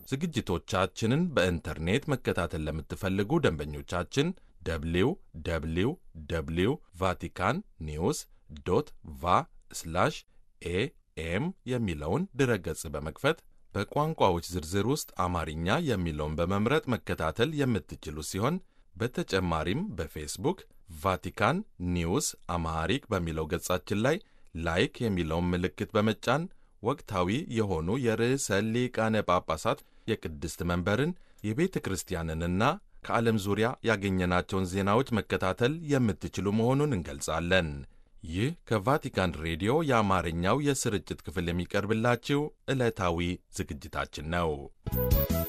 ዝግጅቶቻችንን በኢንተርኔት መከታተል ለምትፈልጉ ደንበኞቻችን ደብሊው ደብሊው ደብሊው ቫቲካን ኒውስ ዶት ቫ ስላሽ ኤኤም የሚለውን ድረገጽ በመክፈት በቋንቋዎች ዝርዝር ውስጥ አማርኛ የሚለውን በመምረጥ መከታተል የምትችሉ ሲሆን በተጨማሪም በፌስቡክ ቫቲካን ኒውስ አማሃሪክ በሚለው ገጻችን ላይ ላይክ የሚለውን ምልክት በመጫን ወቅታዊ የሆኑ የርዕሰ ሊቃነ ጳጳሳት የቅድስት መንበርን የቤተ ክርስቲያንንና ከዓለም ዙሪያ ያገኘናቸውን ዜናዎች መከታተል የምትችሉ መሆኑን እንገልጻለን። ይህ ከቫቲካን ሬዲዮ የአማርኛው የስርጭት ክፍል የሚቀርብላችሁ ዕለታዊ ዝግጅታችን ነው።